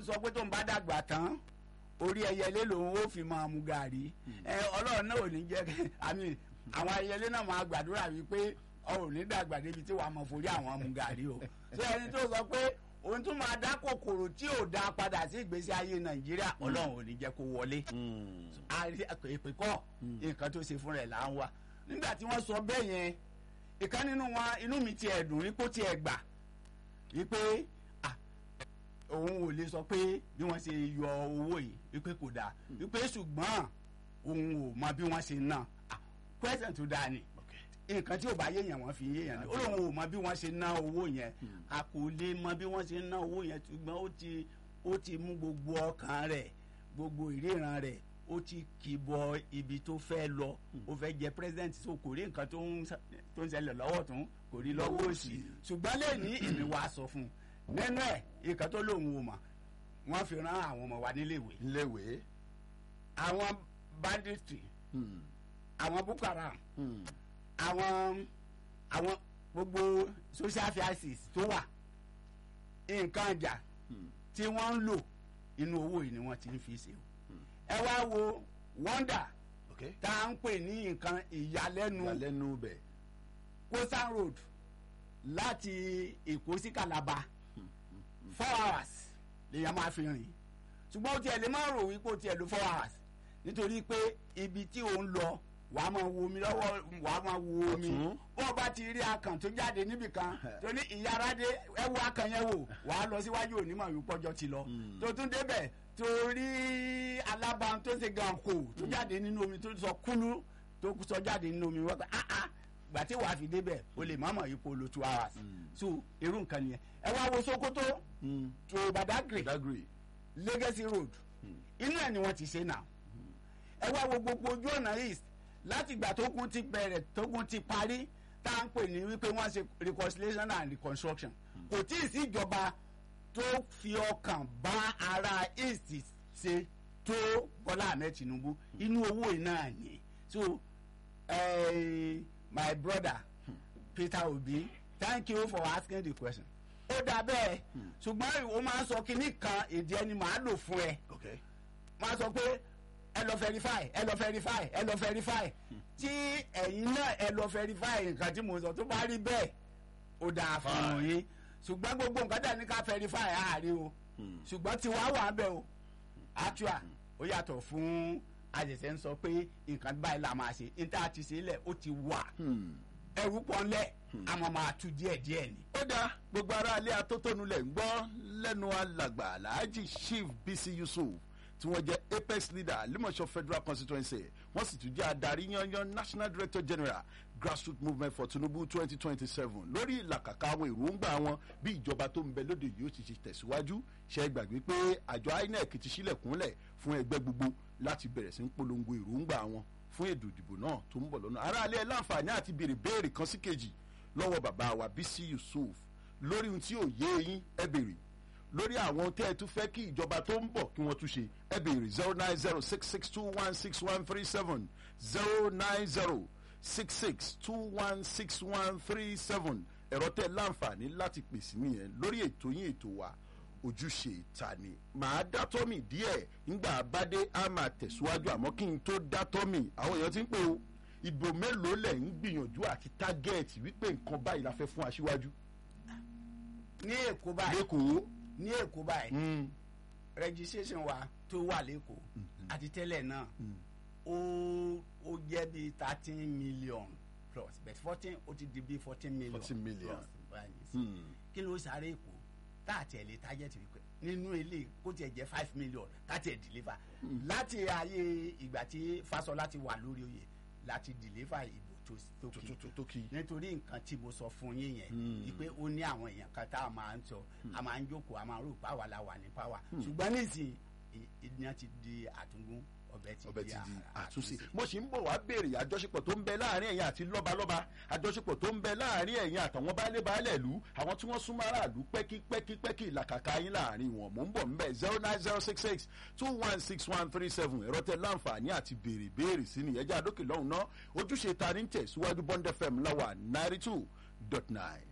sọ pé tóun bá dàgbà tán orí ẹyẹlé lòun ó fi máa mu gàrí ẹ ọlọ́run náà ò ní jẹ́ kí- àmì àwọn ẹyẹlé náà máa gbàdúrà wípé ọ ò ní dàgbà débi tí wàá mọ forí àwọn mu gàrí o ṣé ẹni tó sọ pé òun tún máa dá kòkòrò tí ò dá padà sí ìgbésí ayé nàìjíríà ọlọ́run ò ní jẹ́ kó wọlé àrí èpè kọ́ nǹkan tó ṣe fún rẹ̀ là ń wá nígbà tí wọ́n sọ bẹ́ẹ̀ yẹn ìkan nínú wọn inú mi tiẹ̀ dùn wípé ó tiẹ̀ gbà wípé ah, òun ò lè sọ pé bí wọ́n ṣe yọ owó yìí wípé kò dáa wípé ṣùgbọ́n òun ò mọ bí wọ́n ṣe ná Ah, question tó dáa ni nǹkan tí ò bá yéèyàn wọ́n fi yéèyàn ni ó lóun ò mọ bí wọ́n ṣe ná owó yẹn a kò lè mọ bí wọ́n ṣe ná owó yẹn ṣùgbọ́n ó ti ó ti mú gbogbo ọkàn rẹ̀ gbogbo ìríran rẹ̀ ó ti kì bọ ibi tó fẹ́ lọ ó fẹ́ jẹ president so kò rí nǹkan tó ń ṣe- tó ń ṣẹlẹ̀ lọ́wọ́ tún kò rí lọ́wọ́ òsì ṣùgbọ́n lẹ́ni èmi wàá sọ fún un nínú ẹ̀ nǹkan tó lóun ò mọ̀ wọ́n fi rán àwọn ọmọ wa níléèwé léwé. àwọn banditry àwọn boko haram àwọn àwọn gbogbo social services tó wà nǹkan ọjà tí wọ́n ń lò inú owó yìí ni wọ́n ti ń fi ṣe o ẹ wá wo wonder ok tá à ń pè ní nǹkan ìyàlẹ́nu ìyàlẹ́nu bẹ̀. coastal road láti èkó sí calabar four hours lèèyàn máa fi rìn ṣùgbọ́n ó tiẹ̀ lè má rò wípé ó tiẹ̀ lo four hours nítorí pé ibi tí ò ń lọ wàá máa wo omi lọ́wọ́ wàá máa wo omi Ọ̀tún. bó o bá ti rí akàn tó jáde níbìkan tó ní ìyáradé ẹ wo akàn yẹn wò wàá lọ síwájú onímọ̀ ìwé pọ́jọ́ ti lọ tó tún débẹ̀ tó rí alábàá tó ṣe gan kò tó jáde nínú omi tó sọ kúlú tó sọ jáde nínú omi wọ́n pẹ́ ah ah gbà tí wàá fi débẹ̀ o lè má mọ̀ yìí kó lo two hours so irú nǹkan nìyẹn ẹ wá wo Sokoto tó Badagry dagre. Legacy Road inú ẹ̀ ni wọ́n ti ṣe náà ẹ wá wo gbogbo ojú ọ̀nà east láti ìgbà tó kún ti bẹ̀rẹ̀ tó kún ti parí tá à ń pè ní wípé wọ́n ṣe reconciliation and reconstruction kò tí ì sí ìjọba tó fi ọkàn bá ara east ṣe tó Bọ́lá Ahmed Tinubu inú owó iná ni so eh, my brother Peter Obi thank you for asking the question ó dà bẹ́ẹ̀ ṣùgbọ́n ìwọ máa ń sọ kinní kan èdè ẹni màá lò fún ẹ ok máa sọ pé ẹ lọ verify ẹ lọ verify ẹ lọ verify tí ẹ̀yin náà ẹ lọ verify nǹkan tí mo sọ tó bá rí bẹ́ẹ̀ ó dáa fún yín ṣùgbọ́n gbogbo nǹkan tẹ̀ ní ká verify àárín o ṣùgbọ́n tiwa wà ń bẹ̀ o actual ó yàtọ̀ fún àṣẹ̀ṣẹ̀ ń sọ pé nǹkan báyìí la máa ṣe níta ti ṣe lẹ̀ ó ti wà ẹrú pọ́nlẹ̀ àmọ́ máa tu díẹ̀ díẹ̀ ni. ó dáa gbogbo ará ilé atótónu lẹ̀ ń gbọ́ lẹ́nu alàgbà alhaji chief bisi yusuf tí wọ́n jẹ́ apex leader limosho federal constituency wọ́n sì tún jẹ́ adarí yanyan national director general grassroots movement for tinubu twenty twenty seven lórí ìlàkàkà àwọn èròǹgbà wọn bí ìjọba tó ń bẹ lóde yìí ó ti ṣe tẹ̀síwájú ṣe é gbàgbé pé àjọ inec ti sílẹ̀kùnlẹ̀ fún ẹgbẹ́ gbogbo láti bẹ̀rẹ̀ sí ń polongo èròǹgbà wọn fún ètò ìdìbò náà tó ń bọ̀ lọ́nà aráalé ẹ̀ láǹfààní àti béèrè béèrè kan sí kejì lọ́wọ́ bàbá wa bísí yusuf lórí ohun tí ò yé yín ẹ béèrè lórí àwọn tẹ́ ẹ tún fẹ́ kí ìjọba tó ń bọ̀ kí wọ́n tún ṣe ẹ béèrè zero nine zero six six two one six one three seven zero nine zero six six two one six one three seven ẹ̀rọ tẹ́ láǹfààní láti pèsè nìyẹn lórí ètò yín ètò wa ojúṣe ìta ni màá dátọ́ mi díẹ̀ ńgbà bádé á máa tẹ̀síwájú àmọ́ kí n tó dátọ́ mi àwọn èèyàn ti ń pè o ìbò mélòó lẹ̀ ń gbìyànjú àti tágẹ́ẹ̀tì wípé nǹkan báyìí la fẹ́ fún aṣíwájú ní èkó báyìí lẹ́kọ̀ọ́ ní èkó báyìí registration wa tó wà lẹ́kọ̀ọ́ àti tẹ́lẹ̀ náà ó ó jẹ́ bíi thirteen million plus but fourteen ó ti di bíi fourteen million 14 million. plus báyìí sí. kí ló sáré èkó tá àti ẹ̀ lè target wípé nínú ilé kó tiẹ̀ jẹ́ five million káti ẹ̀ deliver láti ayé ìgbà tí Fáṣọlá ti wà lórí oyè láti deliver ìbò tó tó kì í tó kí nítorí nǹkan tí mo sọ fún yín yẹn wípé ó ní àwọn èèyàn kan tá a máa ń sọ a máa ń jókòó a máa ń rò páwa la wà ní páwa ṣùgbọ́n nísìnyí ìyẹn ti di àtúngún ọbẹ̀ ti ọbẹ̀ di ti di à- àtúnṣe mo sì ń bọ̀ wá béèrè àjọṣepọ̀ tó ń bẹ láàrin ẹ̀yin àti lọ́balọ́ba àjọṣepọ̀ tó ń bẹ láàrin ẹ̀yin àtàwọn baálé baálé ìlú àwọn tí wọ́n súnmọ́ aráàlú pẹ́kípẹ́kípẹ́kí ìlàkàkà yín láàrin wọn mò ń bọ̀ ńbẹ̀ zero nine zero six six two one six one three seven ẹ̀rọ tẹ láǹfààní àti béèrè béèrè sí ni ẹjẹ́ àdókè lọ́hùn náà ojúṣe ta ní tẹ̀síwájú bond fm láwà ninety two dot nine.